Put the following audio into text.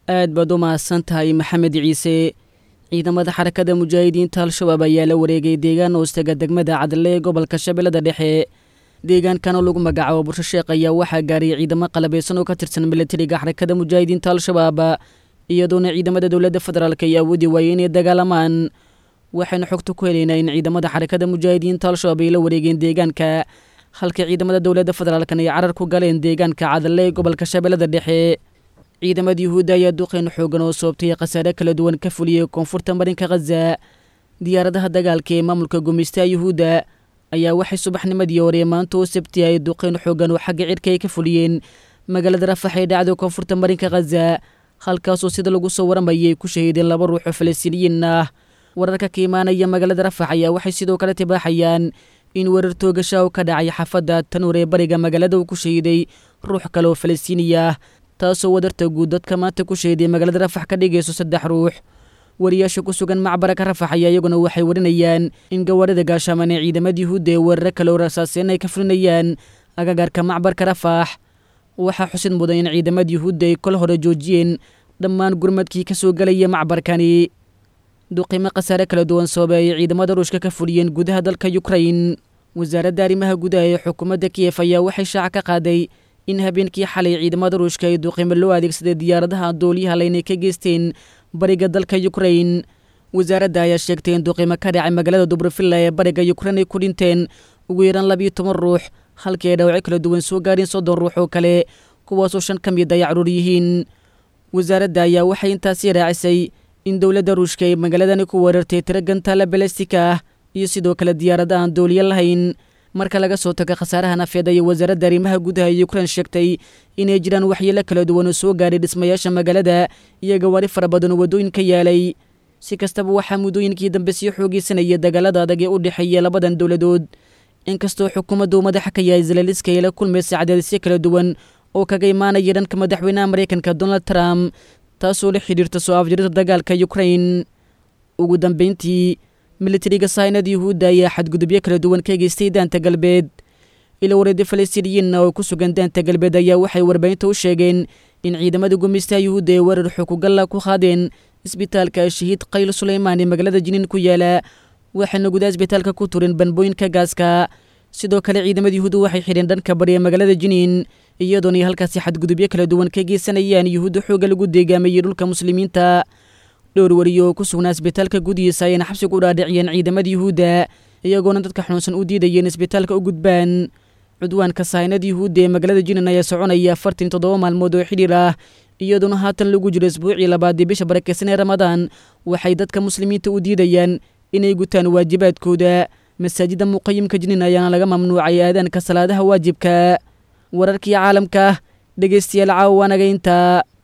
aad baad u mahadsan tahay maxamed ciise ciidamada xarakada mujaahidiinta al-shabaab ayaa la wareegay deegaan hoostaga degmada cadle ee gobolka shabeellada dhexe deegaankanoo lagu magacaabo bursho sheekh ayaa waxaa gaaray ciidamo qalabeysan oo ka tirsan milatariga xarakada mujaahidiinta al-shabaab iyadoona ciidamada dowladda federaalk ay awoodi waayey inay dagaalamaan waxaynu xogta ku helaynaa in ciidamada xarakada mujaahidiinta al-shabaab ay la wareegeen deegaanka halka ciidamada dowladda federaalkan ay carar ku galeen deegaanka cadle ee gobolka shabeellada dhexe ciidamada yuhuudda ayaa duqeyn xoogan oo soobtay khasaare kala duwan ka fuliyey koonfurta marinka khaza diyaaradaha dagaalka ee maamulka gumaystaha yuhuudda ayaa waxay subaxnimadii hore maanta oo sabti ay duqeyn xoogan oo xagga cirka ay ka fuliyeen magaalada rafax ee dhacda koonfurta marinka khaza halkaasoo sida lagu soo waramayay ku shahiideen laba ruux oo falastiiniyiin ah wararka ka imaanaya magaalada rafax ayaa waxay sidoo kale tibaaxayaan in weerar toogasha oo ka dhacay xaafadda tanuur ee bariga magaalada uu ku shahiiday ruux kale oo falastiiniya ah taasoo wadarta guud dadka maanta ku shahiday magaalada rafax ka dhigayso saddex ruux wariyaasha ku sugan macbaraka rafax ayaa iyaguna waxay warinayaan in gawaarida gaashaaman ee ciidamada yuhuudda ee weeraro kale oo rasaaseen ay ka fulinayaan agagaarka macbarka rafax waxaa xusid mudan in ciidamada yuhuudda ay kol hore joojiyeen dhammaan gurmadkii ka soo gelaya macbarkani duqimo khasaare kala duwan sababay ay ciidamada ruushka ka fuliyeen gudaha dalka yukrain wasaaradda arrimaha gudaha ee xukuumadda kiyef ayaa waxay shaaca ka qaaday in habeenkii xalay ciidamada ruushka ay duqimo loo adeegsaday diyaaradaha dooliyaha laynay ka geysteen bariga dalka yukrain wasaaradda ayaa sheegtay in duqimo ka dhacay magaalada dubrofilla ee bariga yukrain ay ku dhinteen ugu yaraan labiyo toban ruux halkii ay dhaawacyo kala duwan soo gaareen soddon ruux oo kale kuwaasoo shan ka mid ay caruur yihiin wasaaradda ayaa waxay intaasi raacisay in dowladda ruushka ay magaaladani ku weerartay tiro gantaala balestika ah iyo sidoo kale diyaarada aan dooliyo lahayn marka laga soo tago khasaaraha nafeed ayay wasaaradda arrimaha gudaha ee yukrain sheegtay inay jiraan waxyeelo kala duwan oo soo gaaray dhismayaasha magaalada iyo gawaari fara badan oo waddooyinka yaalay si kastaba waxaa muddooyinkii dambe sii xoogeysanaya dagaalada adag ee u dhexeeya labadan dowladood inkastoo xukuumaddu madaxa ka yahay zelaliska ay la kulmaysa cadaadisyo kala duwan oo kaga imaanaya dhanka madaxweynaha maraykanka donald trump taasoo la xidhiirta soo afjirida dagaalka yukrain ugu dambeyntii militariga saynada yuhuudda ayaa xadgudubyo kala duwan ka geystay daanta galbeed ila wareedyo falastiiniyiinna oo ku sugan daanta galbeed ayaa waxay warbaahinta u sheegeen in ciidamada gumaystaha yuhuudda ee weerar xukugalla ku qaadeen isbitaalka shahiid qayl suleymaan ee magaalada jiniin ku yaala waxayna gudaha isbitaalka ku tureen banbooyinka gaaska sidoo kale ciidamada yuhuudda waxay xidheen dhanka bari ee magaalada jiniin iyadoona ay halkaasi xadgudubyo kala duwan ka geysanayaan yuhuudda xoogga lagu deegaamayey dhulka muslimiinta dhowr wariyo oo ku sugnaa isbitaalka gudihiisa ayayna xabsiga u dhaadhiciyeen ciidamada yuhuudda iyagoona dadka xanuunsan u diidayeen isbitaalka u gudbaan cudwaanka saynada yuhuudda ee magaalada jinin ayaa soconaya afartan toddoba maalmood oo xidhiir ah iyadoona haatan lagu jiro isbuucii labaad ee bisha barakeysan ee ramadaan waxay dadka muslimiinta u diidayaan inay gutaan waajibaadkooda masaajidda muqayimka jinin ayaana laga mamnuucay aadaanka salaadaha waajibka wararkii caalamka dhegeystayaal caawa waanaga intaa